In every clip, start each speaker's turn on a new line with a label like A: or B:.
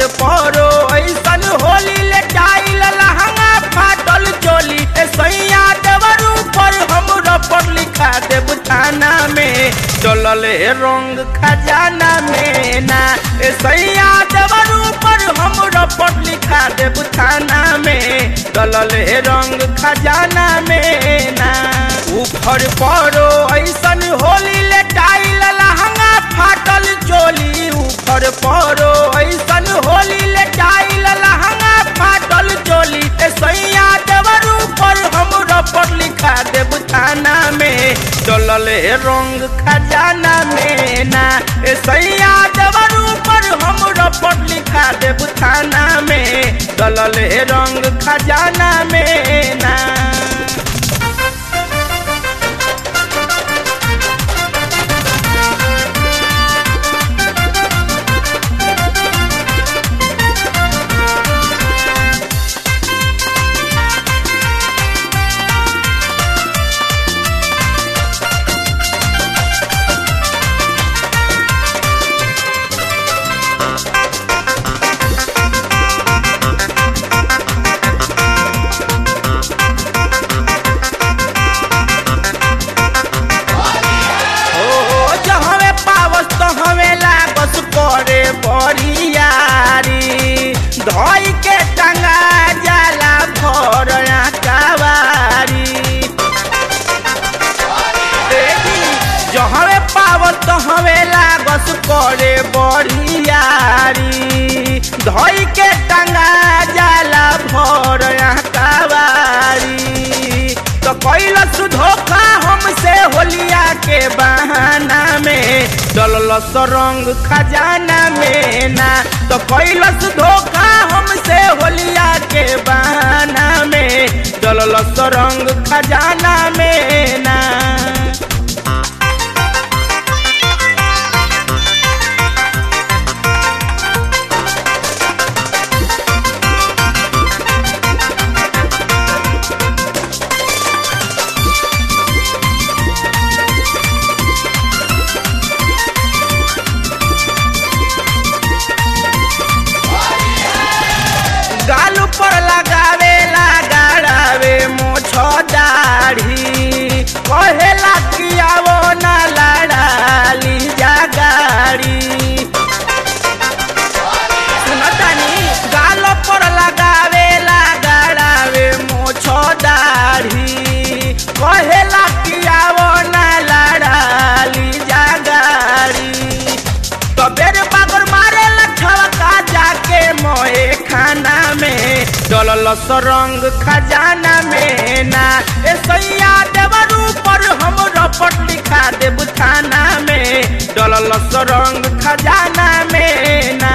A: ऊपर परो ऐसन होली ले टाइल लहंगा फाटल चोली ए सैया देवर ऊपर हमरा पर लिखा देब थाना में चलल हे रंग खजाना में ना ए सैया देवर ऊपर हमरा पर लिखा देब थाना में चलल हे रंग खजाना में ना ऊपर परो ऐसन होली ले टाइल लहंगा फाटल चोली ऊपर परो ऐसन होली ले टाइल लहंगा फाटल चोली ए सैया देवर ऊपर हमरा पर लिखा देब थाना में चलल हे रंग खजाना में ना ए सैया देवर ऊपर हमरा पर लिखा देब थाना में चलल हे रंग खजाना में ना ओ जहवे पावस तो हवे लागस करे बरियारी धई के टंगा जाला भर कावारी देखी जहवे पावस तो हवे लागस करे बरियारी धई के टंगा जाला भर कावारी तो कैलस धोखा हमसे होलिया के बहाना में डलस रंग खजाना में ना तो कैलस धोखा हमसे होलिया के बहाना में डलस रंग खजाना में ना गाल पर लगावे लगाड़ावे मोछ दाढ़ी कहेला कियावो ना लड़ाली जा गाड़ी सुनतानी गाल पर लगावे लगाड़ावे मोछ दाढ़ी कहेला कियावो ना लड़ाली जा गाड़ी तबेर बागर मारे लठवा जाके मोए खाना में डलल रंग खजाना में ना ए सैया देवर ऊपर हम रपट लिखा देब थाना में डलल रंग खजाना में ना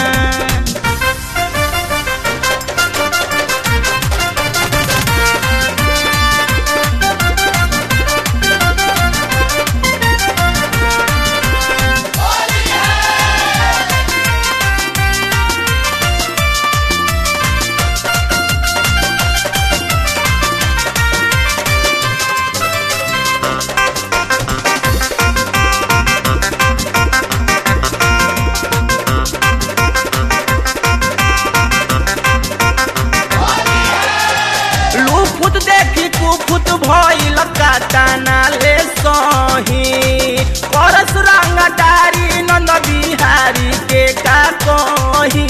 A: लूफुत देखी कुफुत भइल काटाना ले सही परस रंग डारी नंद बिहारी के का कही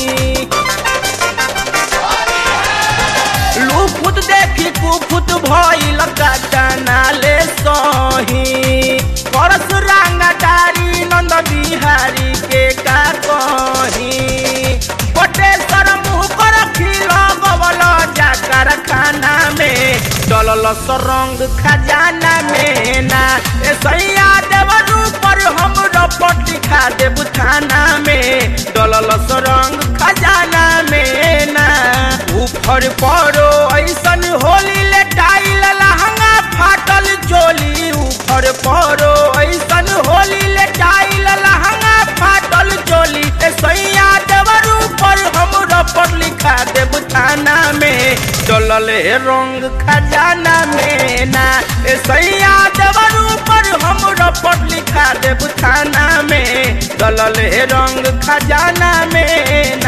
A: लूफुत देखी कुफुत भइल काटाना ले सही परस रंग डारी नंद बिहारी के का कही बटेश्वर मुँह पर खिलो गवल जा कारखाना में डलल रंग खजाना में ना ए सैया देवर ऊपर हम रपट लिखा देब थाना में डलल रंग खजाना में ना ऊपर परो ऐसन होली ले टाइल लहंगा फाटल चोली ऊपर परो ऐसन होली ले टाइल लहंगा फाटल चोली ए सैया देवर ऊपर हम रपट लिखा देब थाना में डलल हे रंग खजाना में ना ए सैया देवर ऊपर हम रपट लिखा देब थाना में डलल हे रंग खजाना में ना